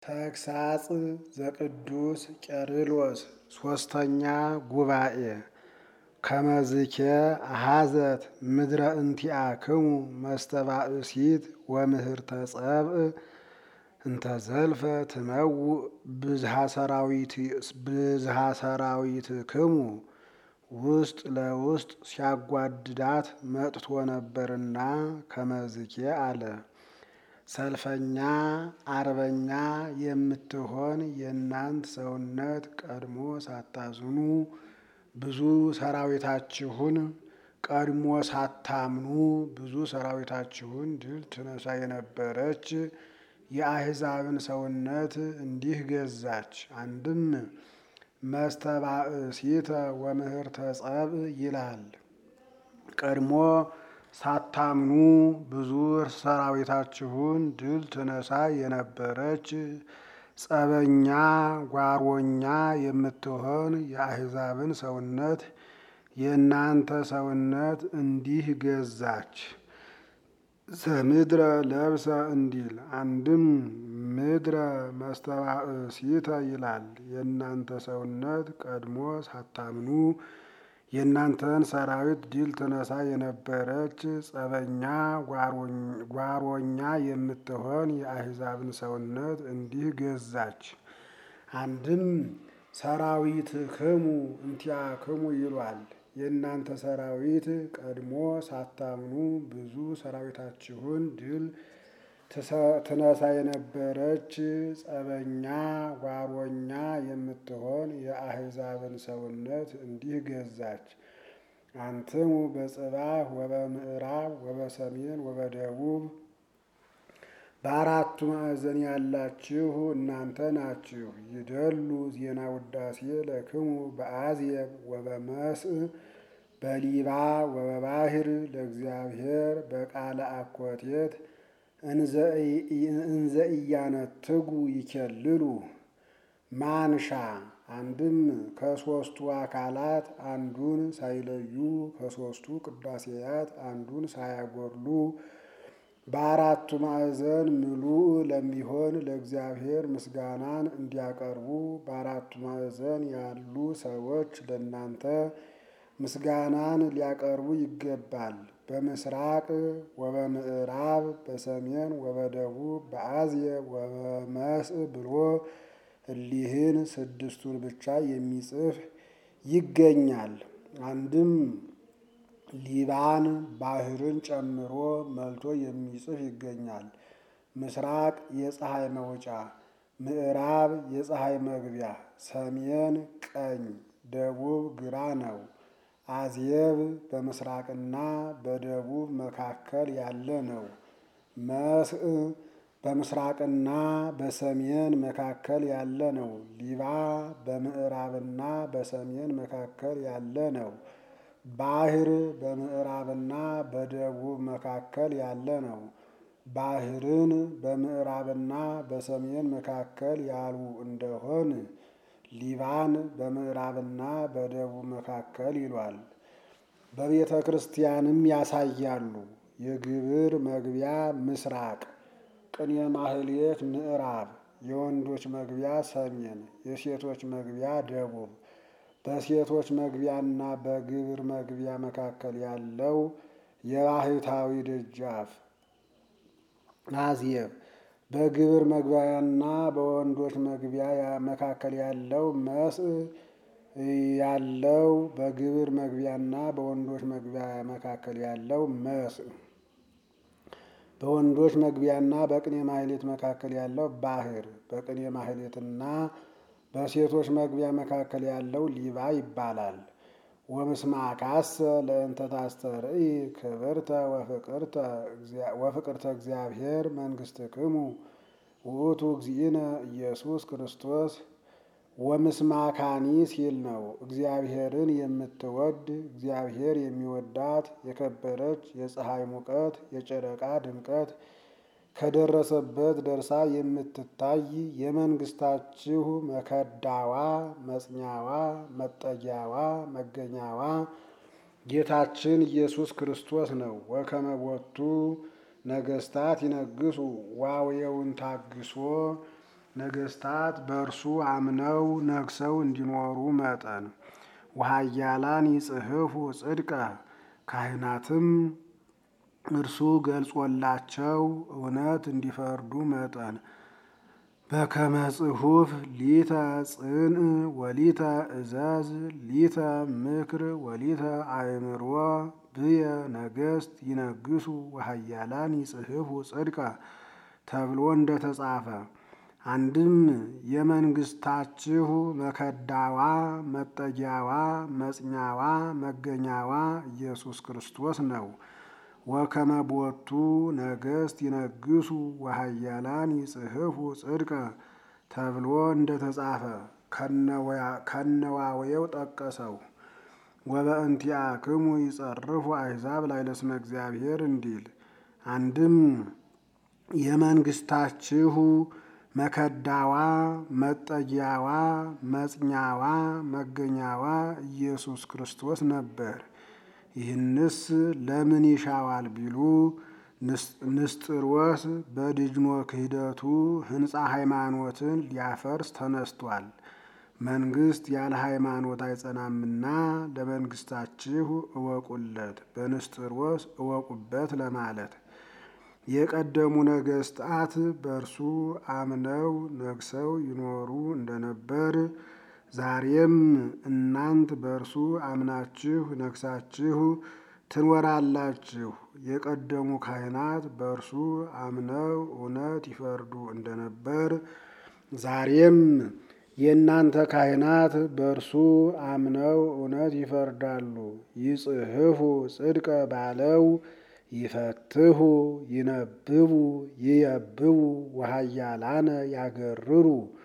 ተግሳጽ ዘቅዱስ ቄርሎስ ሶስተኛ ጉባኤ ከመዝኬ አሃዘት ምድረ እንቲአክሙ መስተባእሲት ወምህርተ ጸብእ እንተዘልፈ ትመውእ ብዝሃ ሰራዊትክሙ ውስጥ ለውስጥ ሲያጓድዳት መጥቶ ነበርና ከመዝኬ አለ። ሰልፈኛ አርበኛ የምትሆን የእናንት ሰውነት ቀድሞ ሳታዝኑ ብዙ ሰራዊታችሁን ቀድሞ ሳታምኑ ብዙ ሰራዊታችሁን ድል ትነሳ የነበረች የአሕዛብን ሰውነት እንዲህ ገዛች። አንድም መስተባእሲተ ወምህርተ ጸብእ ይላል። ቀድሞ ሳታምኑ ብዙ ሰራዊታችሁን ድል ትነሳ የነበረች ጸበኛ ጓሮኛ የምትሆን የአሕዛብን ሰውነት የእናንተ ሰውነት እንዲህ ገዛች። ዘምድረ ለብሰ እንዲል አንድም ምድረ መስተባእሲተ ይላል። የእናንተ ሰውነት ቀድሞ ሳታምኑ የእናንተን ሰራዊት ድል ትነሳ የነበረች ጸበኛ ጓሮኛ የምትሆን የአሕዛብን ሰውነት እንዲህ ገዛች። አንድም ሰራዊትክሙ እንቲአክሙ ይሏል። የእናንተ ሰራዊት ቀድሞ ሳታምኑ ብዙ ሰራዊታችሁን ድል ትነሳ የነበረች ጸበኛ ጓሮኛ የምትሆን የአሕዛብን ሰውነት እንዲህ ገዛች። አንትሙ በጽባህ ወበምዕራብ ወበሰሜን ወበደቡብ በአራቱ ማዕዘን ያላችሁ እናንተ ናችሁ። ይደሉ ዜና ውዳሴ ለክሙ በአዝየብ ወበመስእ በሊባ ወበባህር ለእግዚአብሔር በቃለ አኮቴት እንዘ ኢያነትጉ ይኬልሉ ማንሻ አንድም ከሦስቱ አካላት አንዱን ሳይለዩ ከሦስቱ ቅዳሴያት አንዱን ሳያጎድሉ በአራቱ ማዕዘን ምሉእ ለሚሆን ለእግዚአብሔር ምስጋናን እንዲያቀርቡ በአራቱ ማዕዘን ያሉ ሰዎች ለእናንተ ምስጋናን ሊያቀርቡ ይገባል። በምስራቅ ወበምዕራብ በሰሜን ወበደቡብ በአዝየብ ወበመስእ ብሎ እሊህን ስድስቱን ብቻ የሚጽፍ ይገኛል። አንድም ሊባን ባህርን ጨምሮ መልቶ የሚጽፍ ይገኛል። ምስራቅ የፀሐይ መውጫ፣ ምዕራብ የፀሐይ መግቢያ፣ ሰሜን ቀኝ፣ ደቡብ ግራ ነው። አዝየብ በምስራቅና በደቡብ መካከል ያለ ነው። መስእ በምስራቅና በሰሜን መካከል ያለ ነው። ሊባ በምዕራብና በሰሜን መካከል ያለ ነው። ባህር በምዕራብና በደቡብ መካከል ያለ ነው። ባህርን በምዕራብና በሰሜን መካከል ያሉ እንደሆን ሊባን በምዕራብና በደቡብ መካከል ይሏል። በቤተ ክርስቲያንም ያሳያሉ። የግብር መግቢያ ምስራቅ፣ ቅኔ ማህሌት ምዕራብ፣ የወንዶች መግቢያ ሰሜን፣ የሴቶች መግቢያ ደቡብ። በሴቶች መግቢያና በግብር መግቢያ መካከል ያለው የባሕታዊ ደጃፍ አዝየብ፣ በግብር መግቢያና በወንዶች መግቢያ መካከል ያለው መስእ ያለው በግብር መግቢያና በወንዶች መግቢያ መካከል ያለው መስእ፣ በወንዶች መግቢያና በቅኔ ማህሌት መካከል ያለው ባህር፣ በቅኔ ማህሌትና በሴቶች መግቢያ መካከል ያለው ሊባ ይባላል። ወምስማካሰ ለእንተ ታስተርኢ ክብርተ ወፍቅርተ እግዚአብሔር መንግሥትክሙ ውእቱ እግዚእነ ኢየሱስ ክርስቶስ ወምስማካኒ ሲል ነው። እግዚአብሔርን የምትወድ እግዚአብሔር የሚወዳት የከበረች የፀሐይ ሙቀት የጨረቃ ድምቀት ከደረሰበት ደርሳ የምትታይ የመንግስታችሁ መከዳዋ፣ መጽኛዋ፣ መጠጊያዋ፣ መገኛዋ ጌታችን ኢየሱስ ክርስቶስ ነው። ወከመ ቦቱ ነገስታት ይነግሱ ዋውየውን ታግሶ ነገስታት በእርሱ አምነው ነግሰው እንዲኖሩ መጠን ወኃያላን ይጽሕፉ ጽድቀ ካህናትም እርሱ ገልጾላቸው እውነት እንዲፈርዱ መጠን በከመ ጽሑፍ ሊተ ጽንዕ ወሊተ እዘዝ ሊተ ምክር ወሊተ አእምሮ ብየ ነገስት ይነግሱ ወኃያላን ይጽሕፉ ጽድቀ ተብሎ እንደተጻፈ አንድም የመንግስታችሁ መከዳዋ መጠጊያዋ መጽኛዋ መገኛዋ ኢየሱስ ክርስቶስ ነው። ወከመ ቦቱ ነገስት ይነግሱ ወኃያላን ይጽሕፉ ጽድቀ ተብሎ እንደተጻፈ ከነዋወየው ጠቀሰው። ወበእንቲአክሙ ይጸርፉ አሕዛብ ላዕለ ስመ እግዚአብሔር እንዲል አንድም የመንግስታችሁ መከዳዋ መጠጊያዋ መጽኛዋ መገኛዋ ኢየሱስ ክርስቶስ ነበር። ይህንስ ለምን ይሻዋል ቢሉ ንስጥሮስ በድጅኖ ክህደቱ ሕንፃ ሃይማኖትን ሊያፈርስ ተነስቷል። መንግስት ያለ ሃይማኖት አይጸናምና ለመንግስታችሁ እወቁለት፣ በንስጥሮስ እወቁበት ለማለት የቀደሙ ነገስታት በእርሱ አምነው ነግሰው ይኖሩ እንደነበር ዛሬም እናንት በእርሱ አምናችሁ ነግሳችሁ ትኖራላችሁ። የቀደሙ ካህናት በእርሱ አምነው እውነት ይፈርዱ እንደነበር ዛሬም የእናንተ ካህናት በእርሱ አምነው እውነት ይፈርዳሉ። ይጽሕፉ ጽድቀ ባለው ይፈትሁ ይነብቡ ይየብቡ ወኃያላነ ያገርሩ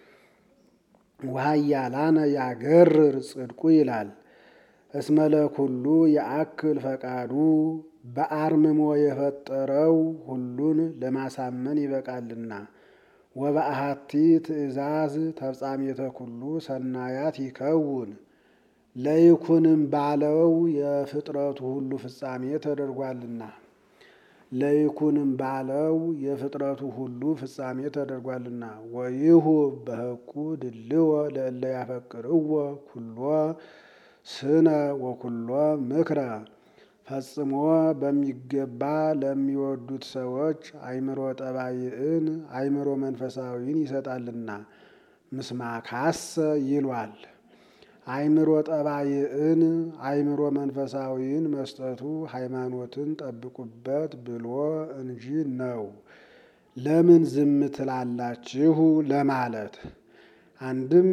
ወኃያላነ ያገርር ጽድቁ ይላል። እስመ ለኩሉ የአክል ፈቃዱ በአርምሞ የፈጠረው ሁሉን ለማሳመን ይበቃልና። ወበአሐቲ ትእዛዝ ተፍጻሜተ ኩሉ ሰናያት ይከውን ለይኩንም ባለው የፍጥረቱ ሁሉ ፍጻሜ ተደርጓልና ለይኩንም ባለው የፍጥረቱ ሁሉ ፍጻሜ ተደርጓልና። ወይሁ በሕቁ ድልዎ ለእለ ያፈቅርዎ ኩሎ ስነ ወኩሎ ምክረ ፈጽሞ በሚገባ ለሚወዱት ሰዎች አይምሮ ጠባይን አይምሮ መንፈሳዊን ይሰጣልና ምስማካሰ ይሏል። አይምሮ ጠባይን አይምሮ መንፈሳዊን መስጠቱ ሃይማኖትን ጠብቁበት ብሎ እንጂ ነው። ለምን ዝም ትላላችሁ ለማለት አንድም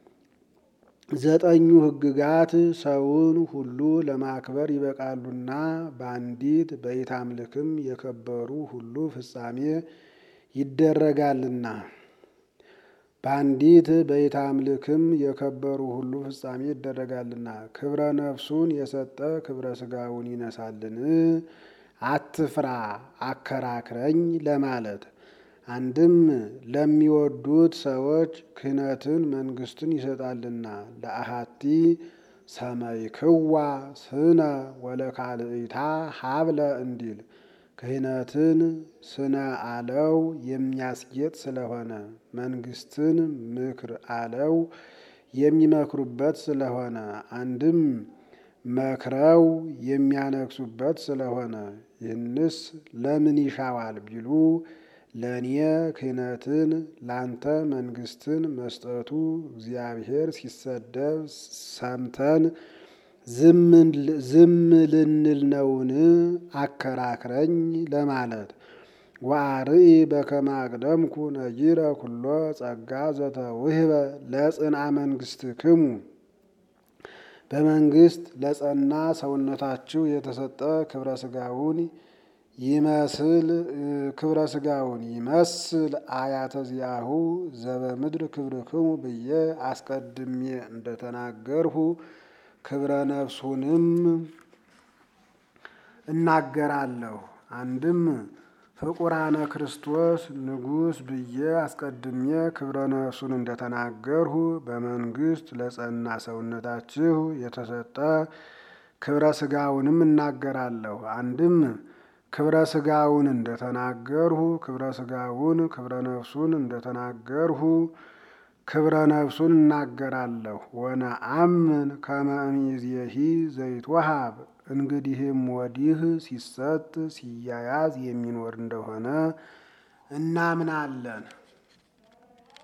ዘጠኙ ሕግጋት ሰውን ሁሉ ለማክበር ይበቃሉና በአንዲት በኢታምልክም የከበሩ ሁሉ ፍጻሜ ይደረጋልና በአንዲት በኢታምልክም የከበሩ ሁሉ ፍጻሜ ይደረጋልና ክብረ ነፍሱን የሰጠ ክብረ ሥጋውን ይነሳልን? አትፍራ አከራክረኝ ለማለት አንድም ለሚወዱት ሰዎች ክህነትን መንግስትን ይሰጣልና ለአሃቲ ሰመይክዋ ስነ ወለካልእታ ሀብለ እንዲል ክህነትን ስነ አለው የሚያስጌጥ ስለሆነ መንግስትን ምክር አለው የሚመክሩበት ስለሆነ አንድም መክረው የሚያነግሱበት ስለሆነ ይህንስ ለምን ይሻዋል ቢሉ ለእኔ ክህነትን ላንተ መንግስትን መስጠቱ እግዚአብሔር ሲሰደብ ሰምተን ዝም ልንል ነውን? አከራክረኝ ለማለት ወአርኢ በከመ አቅደምኩ ነጊረ ኩሎ ጸጋ ዘተውህበ ለጽንአ መንግስትክሙ በመንግስት ለጸና ሰውነታችሁ የተሰጠ ክብረ ሥጋውን ይመስል ክብረ ሥጋውን ይመስል አያተ ዚአሁ ዘበምድር ክብርክሙ ብዬ አስቀድሜ እንደተናገርሁ ክብረ ነፍሱንም እናገራለሁ። አንድም ፍቁራነ ክርስቶስ ንጉሥ ብዬ አስቀድሜ ክብረ ነፍሱን እንደተናገርሁ በመንግስት ለጸና ሰውነታችሁ የተሰጠ ክብረ ሥጋውንም እናገራለሁ። አንድም ክብረ ስጋውን እንደተናገርሁ ክብረ ስጋውን ክብረ ነፍሱን እንደተናገርሁ ክብረ ነፍሱን እናገራለሁ። ወነአምን ከመ እምይእዜሂ ዘይትወሃብ እንግዲህም ወዲህ ሲሰጥ ሲያያዝ የሚኖር እንደሆነ እናምናለን።